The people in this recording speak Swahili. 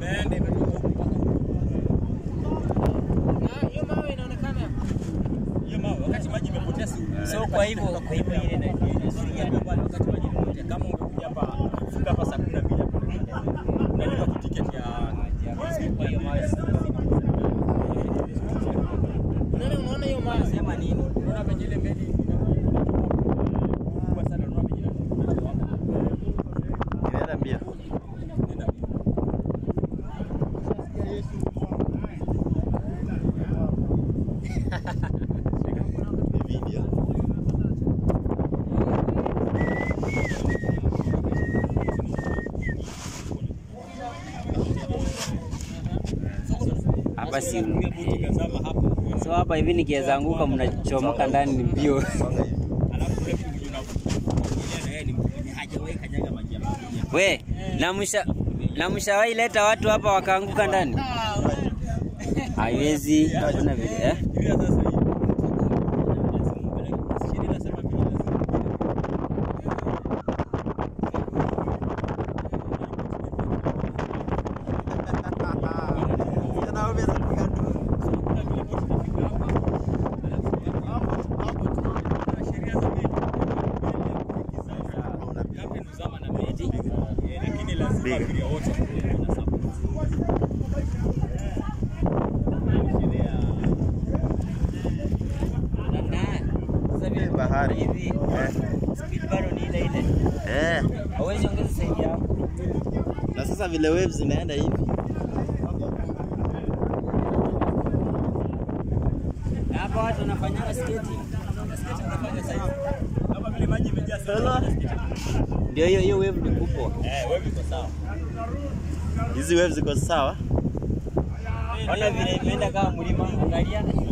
Imeenda imetoka huko mpaka Na hiyo mawe inaonekana. hiyo mawe wakati maji imepotea si So kwa hivyo kwa hivyo ile na Usiingie pale wakati maji imepotea. Kama ungekuja hapa fika hapa saa 12 hapo unalipa tu tiketi ya kwa hiyo mawe. Unaona unaona hiyo mawe sema nini? Unaona venye ile meli kubwa sana, unaona venye inakuwa Inaenda mbio. Nenda mbio. Video. Hapa si Unatumia boti ikazama hapa. So hapa hivi nikiweza anguka mnachomoka ndani ni mbio. Alafu ule mtu mwenye unakuja na yeye ni mtu mwenye hajawahi kanyaga maji ya maji. We, na msha na mshawahi leta watu hapa wakaanguka ndani? Haiwezi, hakuna vile eh? Fikiria sasa hivi. Lazima upeleke. Sheria inasema vile lazima. Kijana wewe unapiga tu. Kuna vile boti itafika hapa. Alafu hapo tu kuna sheria za meli. Meli ya kuingiza Captain huzama na meli. Eh, Lakini lazima Big. abiria wote wana support. Sheria Sasa vile Bahari. hivi Eh. speed bado ni ile ile. Eh. Hauwezi ongeza zaidi hapo. Na sasa vile waves zinaenda hivi. Na hapa watu wanafanyanga skating. skate unafanya sasa hivi. Kama vile maji imejaa sana. Ndio hiyo hiyo wave ni kubwa. Eh, wewe uko sawa. Hizi waves ziko sawa. Ona vile imeenda kama mlima, angalia.